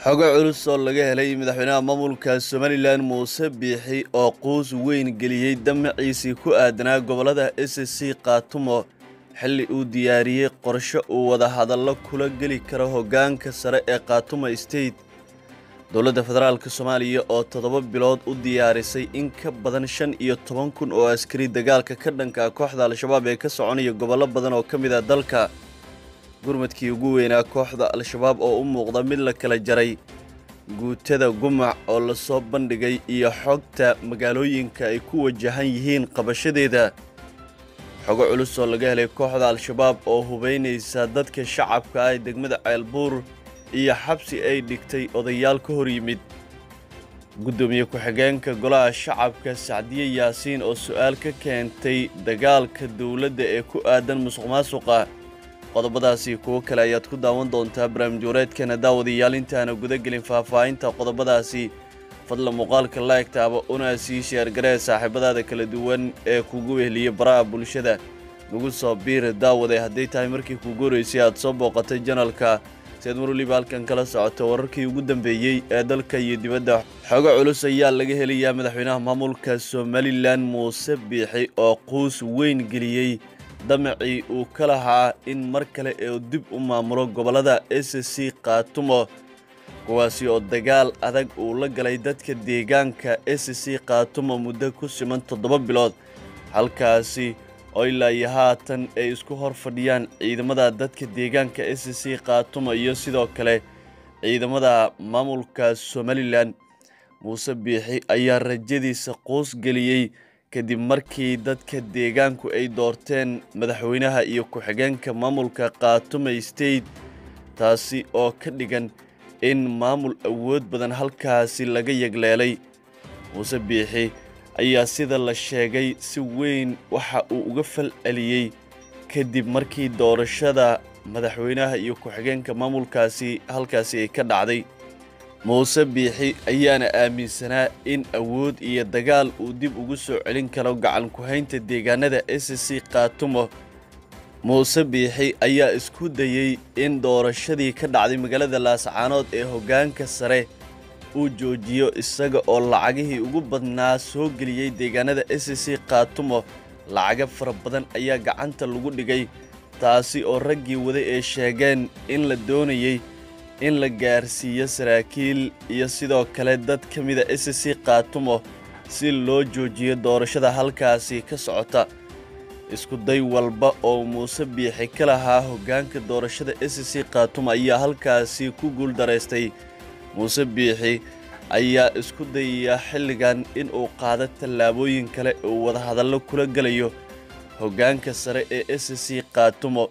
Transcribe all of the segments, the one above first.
xogo culus oo laga helay madaxweynaha maamulka somalilan muuse biixi oo quus weyn geliyey damaciisii ku aadanaa gobolada s c kaatumo xilli uu diyaariyey qorshe uu wadahadallo kula geli karo hoggaanka sare ee kaatumo state dowladda federaalk soomaaliya oo toddoba bilood u diyaarisay in ka badan shan iyo toban kun oo askari dagaalka ka dhanka kooxda al-shabaab ee ka soconaya gobollo badan oo ka mid a dalka gurmadkii ugu weynaa kooxda al-shabaab oo u muuqda mid la kala jaray guutada gumac oo lasoo bandhigay iyo xogta magaalooyinka ay ku wajahan yihiin qabashadeeda xogo culus oo laga helay kooxda al-shabaab oo hubaynaysa dadka shacabka ah ee degmada ceelbuur iyo xabsi ay dhigtay odayaal ka hor yimid guddoomiye ku-xigeenka golaha shacabka sacdiye yaasiin oo su-aal ka keentay dagaalka dowladda ee ku aadan musuq maasuqa qodobadaasi kuwo kale ayaad ku daawan doontaa barnaamij wareedkeena daawadayaal intaana gudagelin faahfaahinta qodobadaasi fadla muuqaalka laegtaaba una sii sheergaree saaxiibadaada kala duwan ee kugu wehliya baraha bulshada nagu soo biir daawade hadday tahay markii kugu horeysay aad soo booqatay janalka si aad mar waliba halkan kala socoto wararkii ugu dambeeyey ee dalka iyo dibadda xogo culus ayaa laga helayaa madaxweynaha maamulka somalilan muuse biixi oo quus weyn geliyey damacii uu ka lahaa in mar kale ee dib u maamulo gobollada s c kaatumo kuwaasi oo dagaal adag uu la galay dadka deegaanka s c kaatumo muddo ku siman toddoba bilood halkaasi oo ilaa iyo haatan ay isku hor fadhiyaan ciidamada dadka deegaanka s c kaatumo iyo sidoo kale ciidamada maamulka somalilan muuse biixi ayaa rajadiisa quus geliyey kadib markii dadka deegaanku ay doorteen madaxweynaha iyo ku-xigeenka maamulka kaatume state taasi oo ka dhigan in maamul awood badan halkaasi laga yegleelay muuse biixi ayaa sida la sheegay si weyn waxa uu uga fal celiyey kadib markii doorashada madaxweynaha iyo ku-xigeenka maamulkaasi halkaasi ay ka dhacday muuse biixi ayaana aaminsanaa in awood iyo dagaal uu dib ugu soo celin karo gacan ku-haynta deegaanada s c kaatumo muuse biixi ayaa isku dayey in doorashadii ka dhacday magaalada laascaanood ee hoggaanka sare uu joojiyo isaga oo lacagihii ugu badnaa soo geliyey deegaanada s c kaatumo lacaga fara badan ayaa gacanta lagu dhigay taasi oo raggii waday ee sheegeen in la doonayey in la gaarsiiyo saraakiil iyo sidoo kale dad ka mida s c kaatumo si loo joojiyo doorashada halkaasi ka socota isku day walba oo muuse biixi ka lahaa hoggaanka doorashada s c kaatumo ayaa halkaasi ku guul daraystay muuse biixi ayaa isku dayaya xilligan in uu qaado tallaabooyin kale uu wadahadallo kula gelayo hoggaanka sare ee s c kaatumo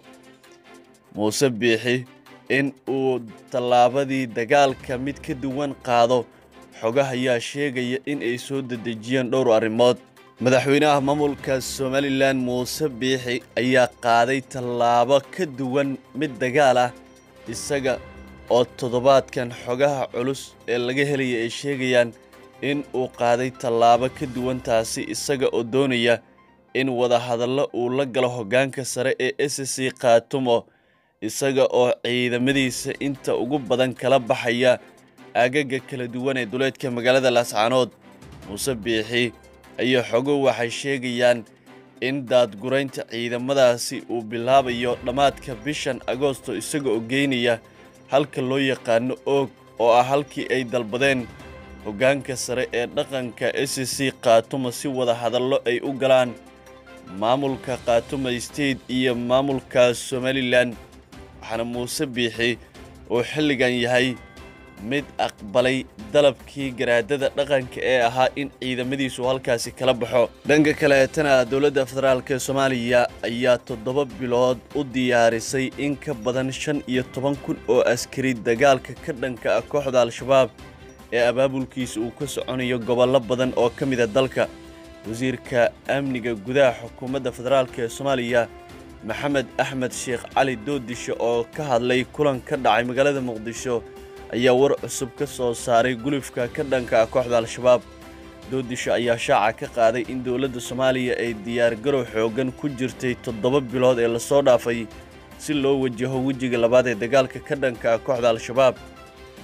muuse biixi in uu tallaabadii dagaalka mid ka duwan qaado xogaha ayaa sheegaya in ay soo dedejiyeen dhowr arrimood madaxweynaha maamulka somalilan muuse biixi ayaa qaaday tallaabo ka duwan mid dagaal ah isaga oo toddobaadkan xogaha culus ee laga helaya ay sheegayaan in uu qaaday tallaabo ka duwan taasi isaga oo doonaya in wadahadallo uu la galo hoggaanka sare ee s c kaatumo isaga oo ciidamadiisa inta ugu badan kala baxaya aagaga kala duwan ee duleedka magaalada laascaanood muuse biixi ayaa xogo waxay sheegayaan in daadguraynta ciidamadaasi uu bilaabayo dhammaadka bishan agoosto isaga oo geynaya halka loo yaqaano oog oo ah halkii ay dalbadeen hoggaanka sare ee dhaqanka s c kaatumo si wada hadallo ay u galaan maamulka kaatumo state iyo maamulka somalilan waxaana muuse biixi uu xilligan yahay mid aqbalay dalabkii garaadada dhaqanka ee ahaa in ciidamadiisu halkaasi kala baxo dhanka kaleetana dowladda federaalk soomaaliya ayaa toddoba bilood u diyaarisay in ka badan shan iyo toban kun oo askari dagaalka ka dhanka ah kooxda al-shabaab ee abaabulkiisa uu ka soconayo gobollo badan oo ka mida dalka wasiirka amniga gudaha xukuumadda federaalk ee soomaaliya maxamed axmed sheekh cali doodisho oo ka hadlay kulan ka dhacay magaalada muqdisho ayaa war cusub ka soo saaray gulufka ka dhanka ah kooxda al-shabaab doodisho ayaa shaaca ka qaaday in dowladda soomaaliya ay diyaargarow xooggan ku jirtay toddoba bilood ee lasoo dhaafay si loo wajaho wejiga labaad ee dagaalka ka dhanka ah kooxda al-shabaab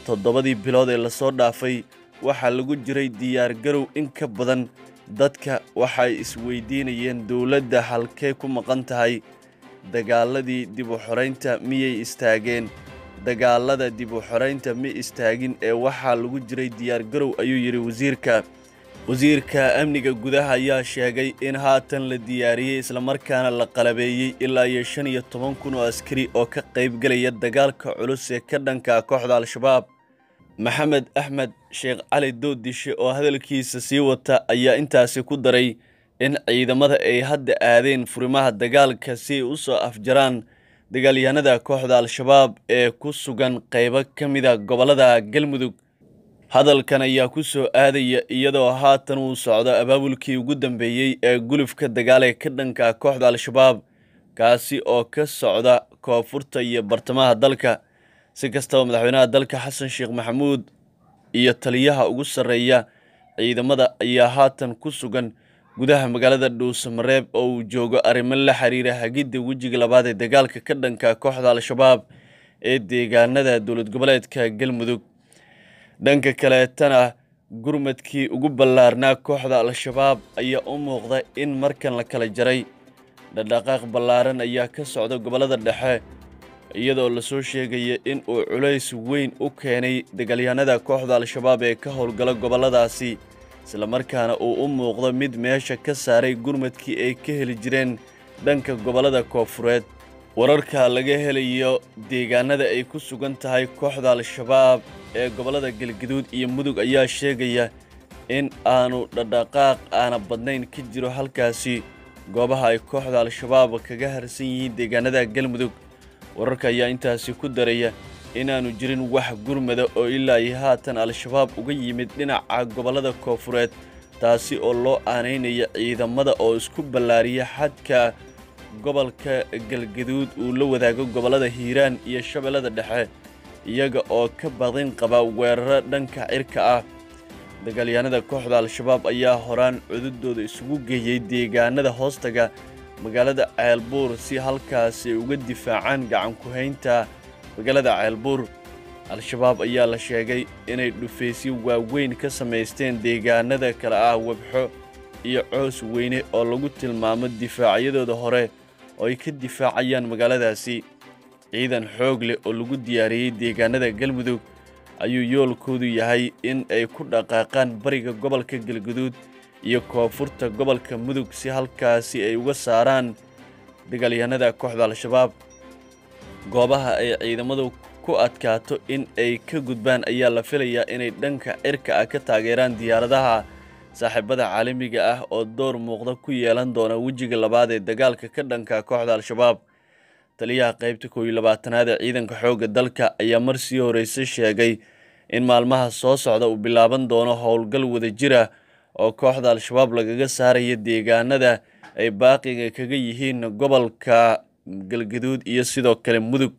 toddobadii bilood ee lasoo dhaafay waxaa lagu jiray diyaargarow in ka badan dadka waxay isweydiinayeen dowladda halkee ku maqan tahay dagaaladii dib u xoraynta miyay istaageen dagaalada dib u xoraynta ma istaagin ee waxaa lagu jiray diyaargarow ayuu yidhi wasiirka wasiirka amniga gudaha ayaa sheegay in haatan la diyaariyey islamarkaana la qalabeeyey ilaa iyo shan iyo toban kun oo askari oo ka qaybgelaya dagaalka culus ee ka dhanka kooxda al-shabaab maxamed axmed sheekh cali doodishe oo hadalkiisa sii wata ayaa intaasi ku daray in ciidamada ay hadda aadeen furimaha dagaalka si ay u soo afjaraan dagaalyahanada kooxda al-shabaab ee ku sugan qaybo ka mida gobollada galmudug hadalkan ayaa ku soo aadaya iyadoo haatan uu socdo abaabulkii ugu dambeeyey ee gulufka dagaal ee ka dhanka kooxda al-shabaab kaasi oo ka socda koonfurta iyo bartamaha dalka si kastaba madaxweynaha dalka xasan sheekh maxamuud iyo taliyaha ugu sarreeya ciidamada ayaa haatan ku sugan gudaha magaalada dhuusamareeb oo uu joogo arrimo la xiriira hagidda wejiga labaad ee dagaalka ka dhanka kooxda al-shabaab ee deegaanada dowlad goboleedka galmudug dhanka kaleetana gurmadkii ugu ballaarnaa kooxda al-shabaab ayaa u muuqda in markan la kala jaray dhaqdhaqaaq ballaaran ayaa ka socda gobollada dhexe iyadoo lasoo sheegaya in uu culays weyn u keenay dagaalyahanada kooxda al-shabaab ee ka howlgala gobolladaasi islamarkaana uu u muuqdo mid meesha ka saaray gurmadkii ay ka heli jireen dhanka gobollada koonfureed wararka laga helayo deegaanada ay ku sugan tahay kooxda al-shabaab ee gobollada galgaduud iyo mudug ayaa sheegaya in aanu dhaqdhaqaaq aana badnayn ka jiro halkaasi goobaha ay kooxda al-shabaab kaga harsan yihiin deegaanada galmudug wararka ayaa intaasi ku daraya inaanu jirin wax gurmada oo ilaa iyo haatan al-shabaab uga yimid dhinaca gobollada koonfureed taasi oo loo aanaynaya ciidamada oo isku ballaariya xadka gobolka galgaduud uu la wadaago gobollada hiiraan iyo shabeellada dhexe iyaga oo ka badin qaba weeraro dhanka cirka ah dagaalyahanada kooxda al-shabaab ayaa horaan cududooda isugu geeyey deegaanada hoostaga magaalada ceelbuur si halkaasi ay uga difaacaan gacan ku-haynta magaalada ceelbuur al-shabaab ayaa la sheegay inay dhufaysyo waaweyn ka samaysteen deegaanada kale ah webxo iyo coos weyne oo lagu tilmaamo difaacyadooda hore oo ay ka difaacayaan magaaladaasi ciidan xoog leh oo lagu diyaariyey deegaanada galmudug ayuu yoolkoodu yahay in ay ku dhaqaaqaan bariga gobolka galguduud iyo koonfurta gobolka mudug si halkaasi ay uga saaraan dagaalyahanada kooxda al-shabaab goobaha ay ciidamadu ku adkaato in ay ka gudbaan ayaa la filayaa inay dhanka cirka ah ka taageeraan diyaaradaha saaxiibada caalamiga ah oo door muuqda ku yeelan doona wejiga labaad ee dagaalka ka dhanka kooxda al-shabaab taliyaha qaybta koow iyo labaatanaad ee ciidanka xoogga dalka ayaa mar sii horreysay sheegay in maalmaha soo socda uu bilaaban doono howlgal wadajira oo kooxda al-shabaab lagaga saaraya deegaanada ay baaqiga kaga yihiin gobolka galgaduud iyo sidoo kale mudug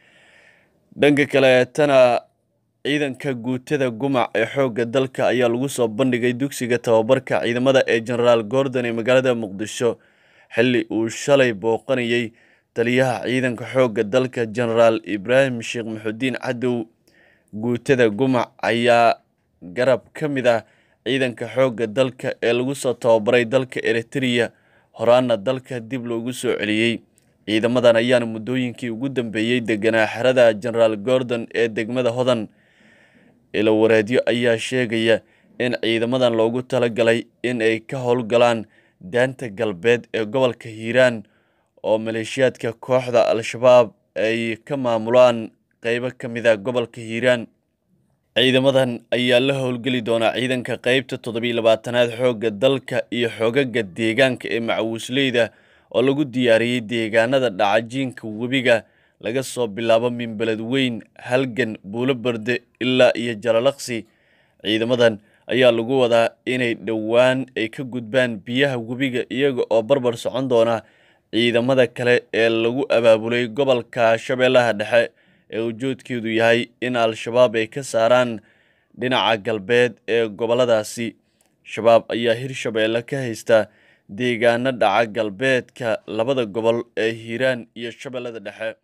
dhanka kaleetana ciidanka guutada gumac ee xoogga dalka ayaa lagu soo bandhigay dugsiga tababarka ciidamada ee genaraal gordon ee magaalada muqdisho xilli uu shalay booqanayey taliyaha ciidanka xoogga dalka genaraal ibraahim sheekh maxudiin cadow guutada gumac ayaa garab ka mid ah ciidanka xoogga dalka ee lagu soo tababaray dalka eritreya horaana dalka dib loogu soo celiyey ciidamadan ayaana muddooyinkii ugu dambeeyey deganaa xerada genaraal gordon ee degmada hodan ilawareedyo ayaa sheegaya in ciidamadan loogu talagalay in ay ka howlgalaan daanta galbeed ee gobolka hiiraan oo maleeshiyaadka kooxda al-shabaab ay ka maamulaan qeybo ka mid a gobolka hiiraan ciidamadan ayaa la howlgeli doonaa ciidanka qeybta toddobiyo labaatanaad xoogga dalka iyo xoogaga deegaanka ee macawiisleyda oo lagu diyaariyey deegaanada dhacajiinka webiga laga soo bilaabo minbeled weyn halgan buulo barde ilaa iyo jalalaqsi ciidamadan ayaa lagu wadaa inay dhowaan ay ka gudbaan biyaha webiga iyaga oo barbar socon doona ciidamada kale ee lagu abaabulay gobolka shabeellaha dhexe ee ujoodkeedu yahay in al-shabaab ay ka saaraan dhinaca galbeed ee gobolladaasi shabaab ayaa hirshabeelle ka haysta deegaano dhaca galbeedka labada gobol ee hiiraan iyo shabeellada dhexe